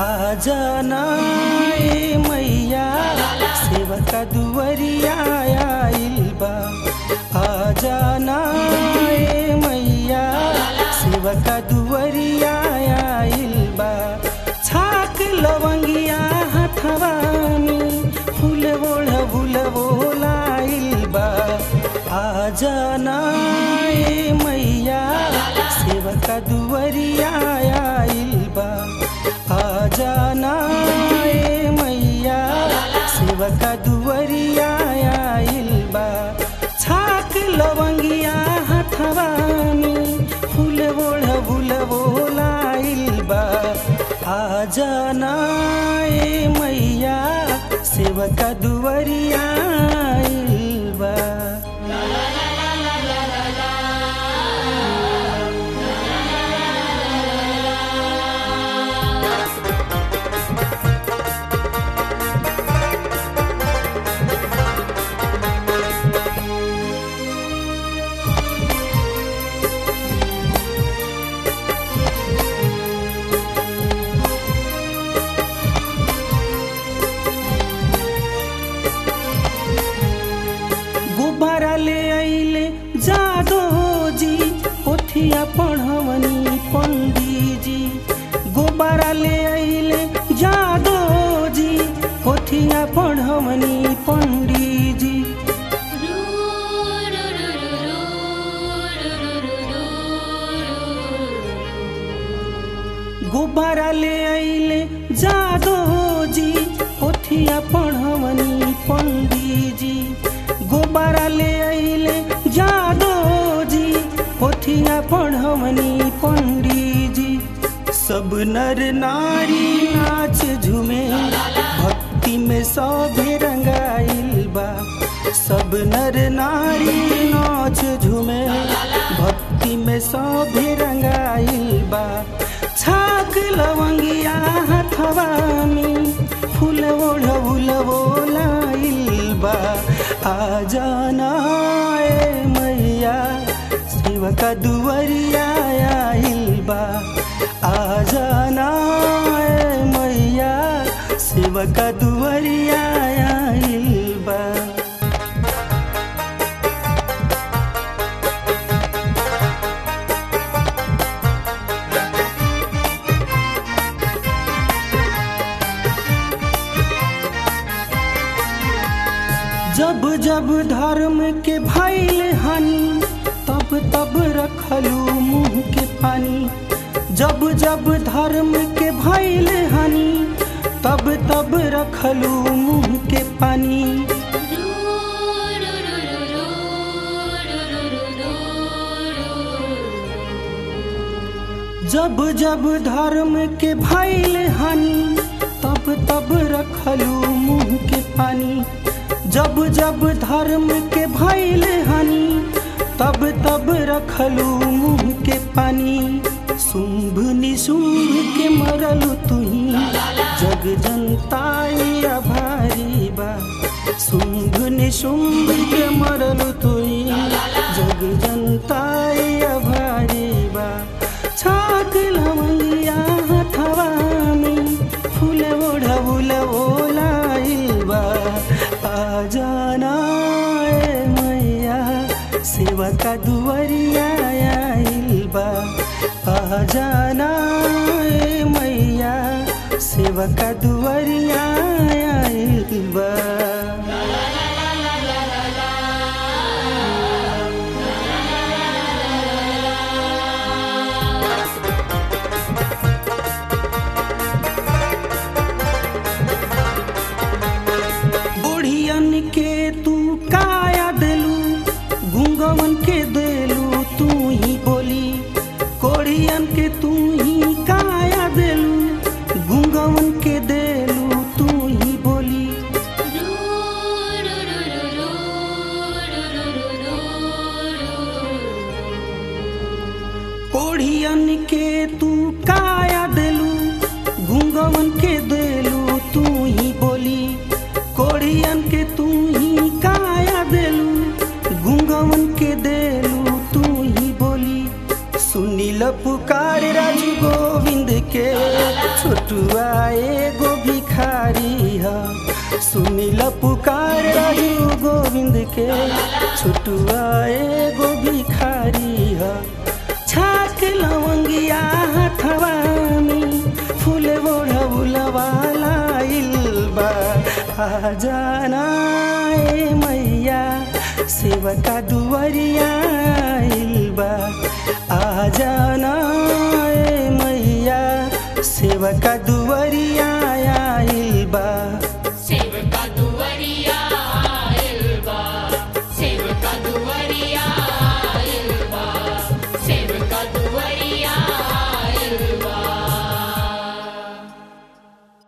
आ जाना ए मैया सेवका दुवरिया आइल बा आ जाना ए मैया सेवका दुवरिया आइल बा छाक लवंगिया हथवा में फूल ओढ़ भूल बोलाइल बा आ जाना ए मैया सेवका दुवरिया आइल बा आ जाना ए मैया सेवका दुवरिया आइल बा छाक लवंगिया हथवा में फूल ओढ़ भूल बोलाइल बा आ जाना ए मैया सेवका दुवरिया आइल बा गुब्बारा ले आइले जादो जी पोथिया पढ़वनी पंडीजी गुब्बारा ले आइले जादो जी पोथिया पढ़वनी पंडीजी गुब्बारा ले आइले जादो जी पोथिया पढ़वनी पंडीजी गुब्बारा ले आइले जादो जी पोथिया पढ़वनी पंडीजी सब नर नारी नाच झूमे भक्ति में सभे रंगाइल बा सब नर नारी नाच झूमे भक्ति में सभे रंगाइल बा छाक लवंगिया हथवा में फूल ओढ़ बोलाइल बा आ जाना ए मैया सेवका दुवरिया आइल बा आ जाना ए मैया सेवका दुवरिया आइल बा जब जब धर्म के भैल हानि तब तब रखलू मुंह के पानी जब जब धर्म के भैल हानि तब तब रखलू मुंह के पानी जब जब धर्म के भैल हानि तब तब रखलू मुंह के पानी जब जब धर्म के भैल हानि तब तब रखलू मुंह के पानी शुंभ निशुंभ के मरल तुही जग जनताई आभारी बा शुंभ निशुंभ के मरल तुही जग जनताई आभारी बा छाक लवैया हथवा में फूल ओढ़ बुल ओलाइल बा आ जाना ए मैया सेवका दुवरिया आइल बा आ जाना ए मैया सेवका दुवरिया आइल बा बुढ़ियन के तू काया देलू गुंगवन के देलू तू ही बोली कोढ़ियन के तू ही काया देलू गुंगवन के देलू तू ही बोली कोढ़ियन के तू काया देलू गुंगवन के देलू तू ही बोली कोढ़ियन के तू ही काया देलू गुंगवन के देलू तू ही बोली सुनील पुकार राजू गोविंद के छोट छोटुआ एगो भिखारी ह सुनिल पुकार रहू गोविंद के छोटुआ एगो भिखारी ह छाक लवंगिया हथवा में फूल ओढ़ौलवा लाइल बा आ जाना ए मैया सेवका दुवरिया आइल बा आ जाना ए मैया सेवका दुवरिया